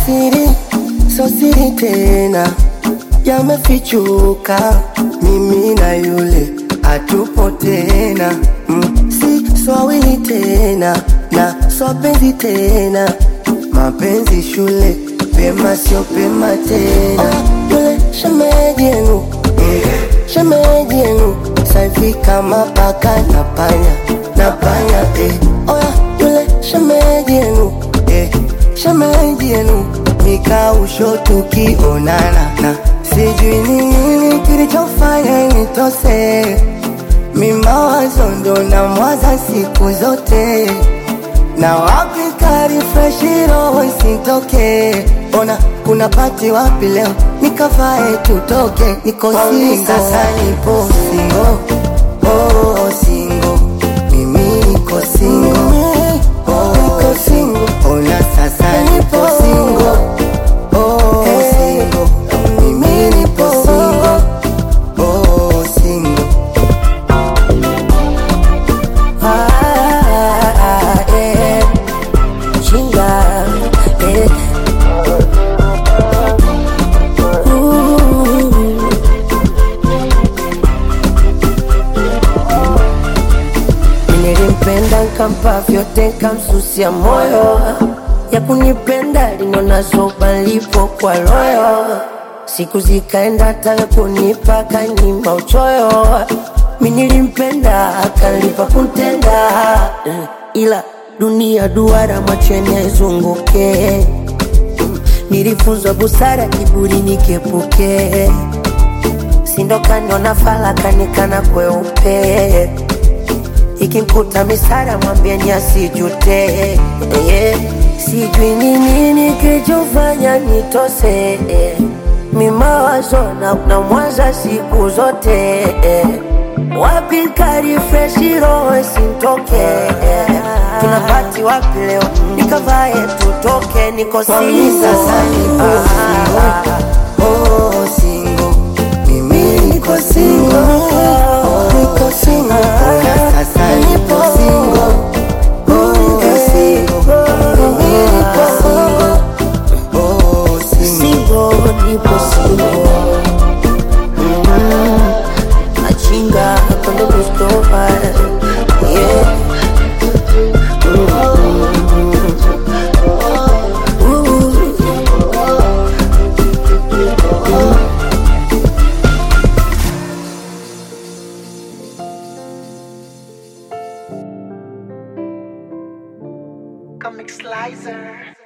siri so siri tena yamefichuka mimi na yule hatupo tena mm, si swawili tena na swapenzi tena mapenzi shule pema sio pema tena oh, yule shemeji yenu mm, shemeji yenu saivi kama paka na panya na panya eh. oya yule shemeji yenu eh, shemeji yenu nikausho tukionana na sijui ni nini kilichofanya nitose mimawazo ndo na mwaza siku zote na wapi karifreshi roho isitoke ona kuna pati wapi leo nikavae tutoke niko singo sasa nipo singo oh, singo mimi niko singo oh, niko singo ona sasa nipo singo oh, singo mimi nipo singo oh, singo Ah, eh, chinga, eh. Ooh. Nilimpenda nkampa vyote nkamsusia moyo ya kunipenda linona zoba lipo kwa royo siku zikaenda taka kunipa kanyima uchoyo mi nilimpenda akalipa kuntenda Eh, ila dunia duara macheni aizunguke nilifunzwa busara kiburi nikepuke sindokaniona falakanikana kweupe ikimkuta misara mwambieni asijute yeah. sijui ni nini kilichofanya nitose eh. mimawazo na, na mwaza siku zote eh. wapi karifreshi roho sintoke eh. tunapati wapi leo nikavae tutoke niko Kwani sasa nipo singo oh, singo mimi niko singo oh, niko singo ona sasa nipo singo oh, niko singo mimi niko singo oh, singo singo nipo singo Mm, machinga cuando me estopa yeah Comic Slicer.